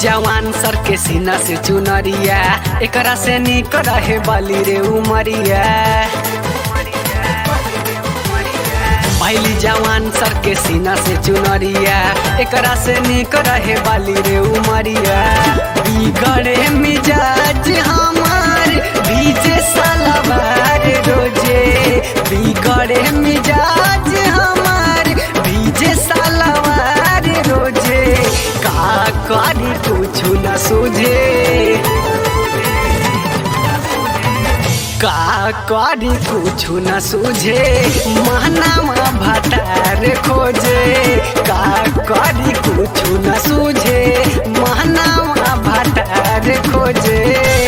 जवान सर के सीना से चुनरिया एकरा से निक रहे बाली रे उमरिया भैली जवान सर के सीना से चुनरिया एकरा से निक रहे बाली रे उमरिया बिगड़े मिजाज हमार भीजे सलवार रोजे बिगड़े मिजाज हमार भीजे सलवार रोजे का करी कुछ न सूझे का करी कुछ न सूझे महनामा भटार खोजे का करी कुछ न सूझे महनामा भटार खोजे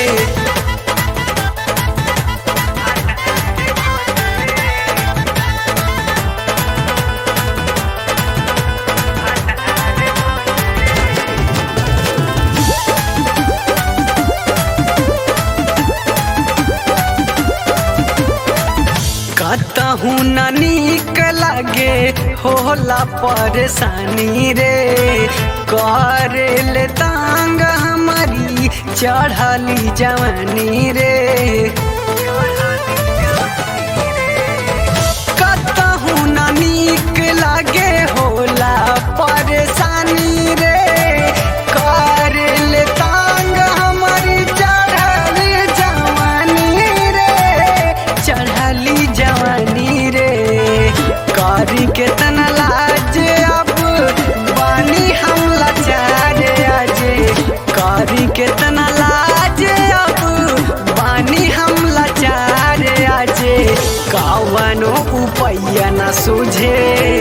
कतहू न नीक लगे होला परेशानी रे करेले तांग हमारी चढ़ली जवानी रे कतहू न नीक लगे होला परेशानी रे करेले तांग हमारी चढ़ली जवानी रे चढ़ली जवानी रे करी के तना लाज अब बानी हम लाचार आजे करी के तना लाज अब बानी हम लाचार आजे कवनो उपैया न सूझे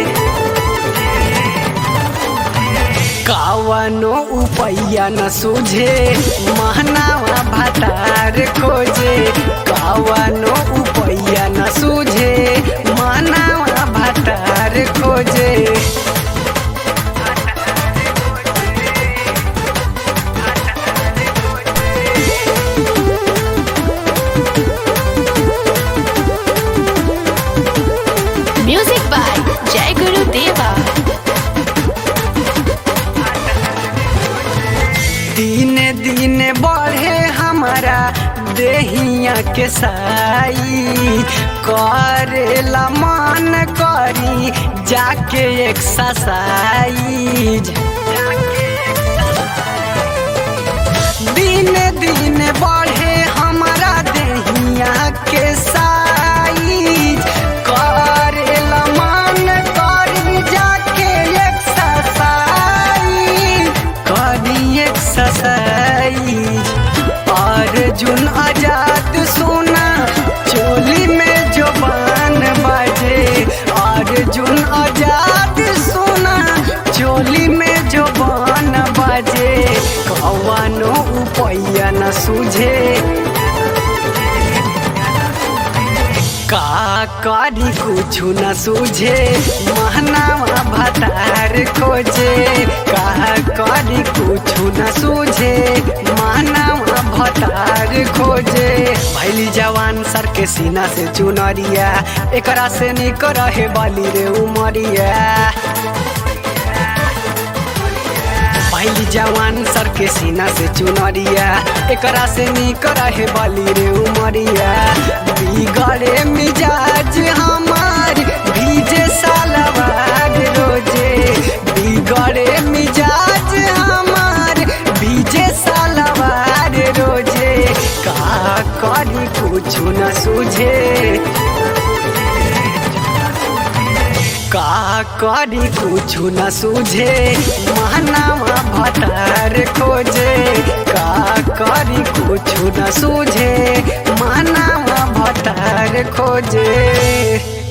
कावनो उपैया न सूझे महनावा भतार खोजे कावनो उपैया न सूझे महनावा भतार खोजे Music by Jai Guru Deva. दिने दिने बढ़े हमारा देहिया के साई करेला मन करी जाके एक्सरसाइज दिने दिने बढ़े हमारा देहिया के साइज करेला मन करी जाके एक्सरसाइज करी एक्सरसाइज अर्जुन आजाद सोना चोली में जो बान बाजे अर्जुन आजाद सोना चोली में जो बान बाजे कवनो उपैया न सूझे का करी कुछ न सूझे महनावा भतार खोजे का करी कुछ न सूझे महनावा भतार खोजे भैली जवान सर के सीना से चुनरिया एकरा से निक रहे बाली रे उमरिया पहली जवान सर के सीना से चुनरिया एकरा से निक रहे बाली रे उमरिया बिगड़े मिजाज हमार भीजे सालवार रोजे बिगड़े मिजाज हमार भीजे सालवार रोजे का करी कुछ न सूझे का करी कुछ न सूझे महनावा भतार खोजे का करी कुछ न सूझे महनावा भतार खोजे